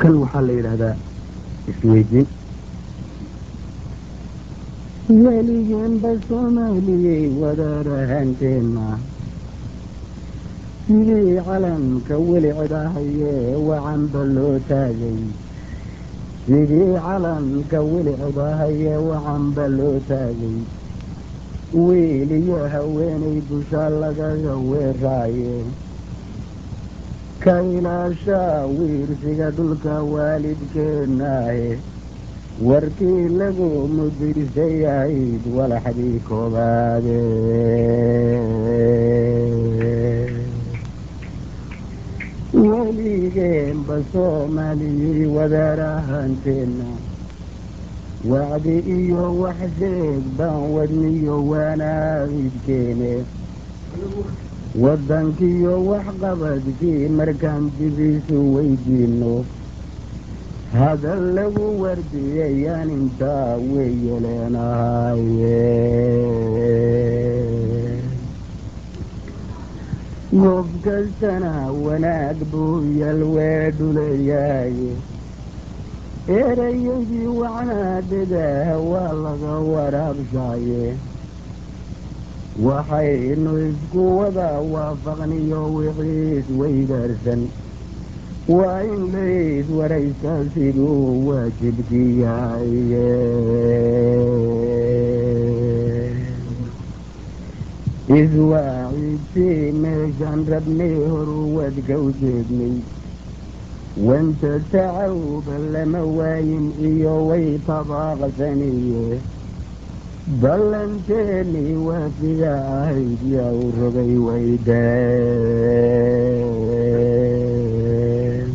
kan waxaa la yidhaahdaa isweydiin weligeenba soomaaliyey wadaarahanteena sidii calamka weli cidahayee wacanba loo taagay sidii calamka weli cidahayee wacanba loo taagay wiil iyo haweenay dusha lagaga weeraaye ka ilaashaa wiirsiga dhulka waalidkeenaahe warkii lagu mudirsay ahayd walaxdii koobaade weligeenba soomaaliyey wadaarahanteena wacdi iyo wax sheeg baan wadniyo waanaabidkeene waddankiiyo waxqabadkii markaan dibiisu weydiino hadal lagu wardiyayaan intaa weeye leenahaye goob kastana wanaag buu yalweedhuleeyaaye erayadii wacnaadadaah waa laga waraabshaaye waxaynu isku wada waafaqniyo wixiis weydaarsan waa in lays waraysa siduu waajibkii yahaye iswaaciidtii meeshaan rabnay horu wadka u jeednay wanta tacawba lama waayin iyo way tabaaqsaniye ballanteennii waafiga ahayd yaa u rogay waydeen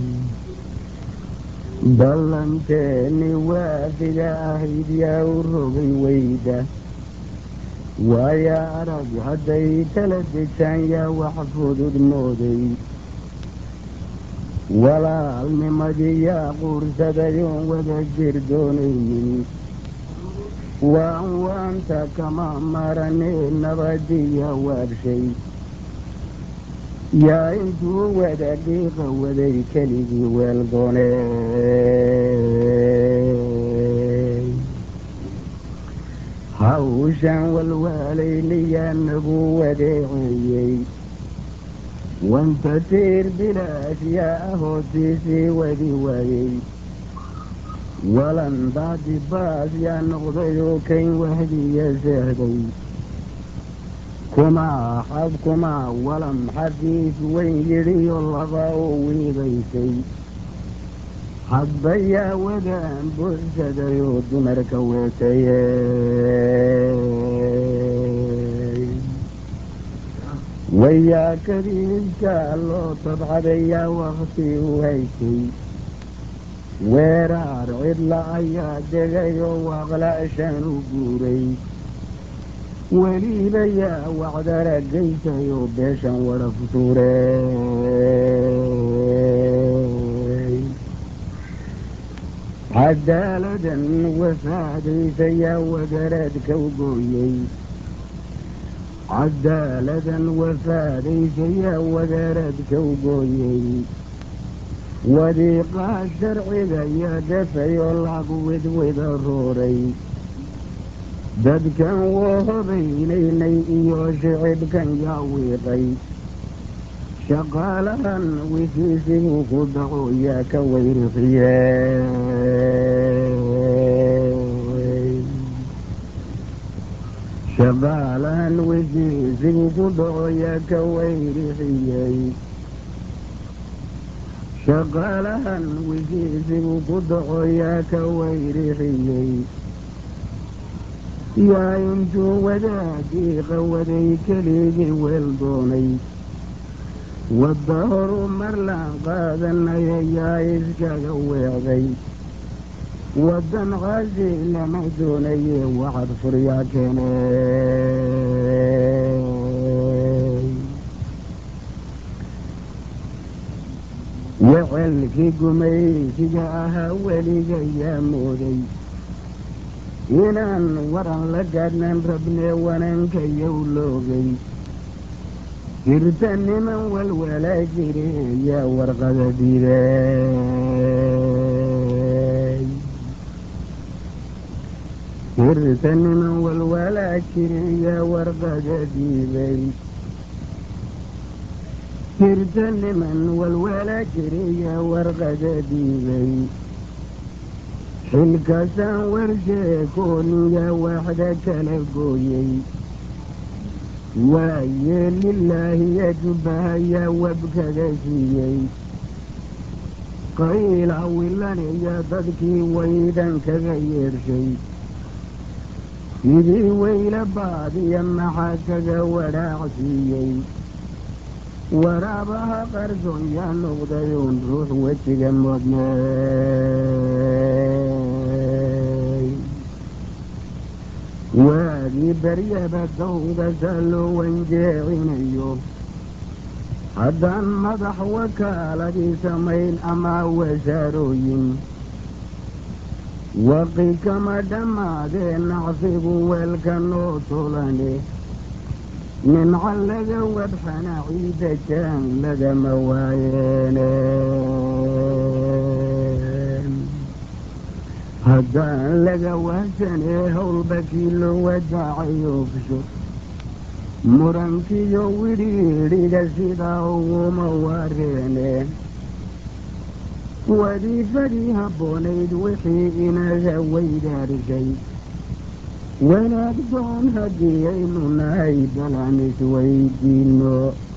ballanteennii waafiga ahayd yaa u rogay wayda waaya arag hadday kala degtaan yaa wax fudud mooday walaalnimadii yaa quursadayoon wada jir doonaynin waan waanta kama maranee nabadiya waabshay yaa intuu wada dhiiqa waday keligii weeldoone hawshan walwaalaynayaa nagu wadeeceeyey wanta tiir bilaash yaa ahootiisii wadi waayey walan baadi baas yaa noqday oo kayn wahdiya seehday kumaa xab kumaa walam xafiis weyn yidhiyo laba oo wiidaysay hadba yaa wadaan buuxsaday oo dumarka weetaye wayaa kadiiskaa loo tabcaday yaa wakti u haysay weeraar cidla ayaa degay oo waaqla'shan u guuray weliba yaa wacdara geysay oo beeshan wada futuurey cadaaladan wafaadaysa yaa wadaradka u gooyey cadaaladan wafaadaysa yaa wadaradka u gooyey wadiiqaa sharciga yaa dafay oo lagu widwida rooray dadkan woo hobaynaynay iyo shicibkan yaa wiiqay shaqaalahan wisiisigu ku dhaco yaa ka weyrixiye shaqaalahan wisiisigu ku dhaco yaa ka weyrixiyey shaqaalahan wisiisigu ku dhaco yaa ka weyrixiyey yaa intuu wadaagii qawaday keligii weel doonay wadda horu marlaan qaadanaya yaa iskaga weecday waddan qaasi lama doonaye waxad furyaa keene wecelkii gumaysiga ahaa weliga yaa mooday inaan waran la gaadhnan rabnee wananka yow loogay jirta niman walwalaa jire yaa warqada diidee tirta niman walwalaa jiriya warqada diibay tirta niman walwalaa jiriya warqada diibay xilkaasaan warsheekooniya waxda kala gooyey waaye lilaahiya jubbahaya wabkaga siiyey qayla wilaniya dadkii waydan kaga yeershay sidii weyla baadiya maxaa kaga wadhaacsiiyey waraabaha qarsoon yaa noqday uun ruux wejiga modnay waagii baryaba dawdasa loo wanjeecinayo haddaan madax wakaaladii samayn ama wasaarooyin waqi kama dhammaadee nacsigu weelka noo tulane nimca laga wadxana ciida jaan lagama waayeene haddaan laga wahsanee howlba kii loo wadaacay ofsho murankiyo widhiidhiga sidaa uguma wareene wadiifadii habboonayd wixii inaga weydaarisay wanaag doon haddii aynu nahay balan isweydiino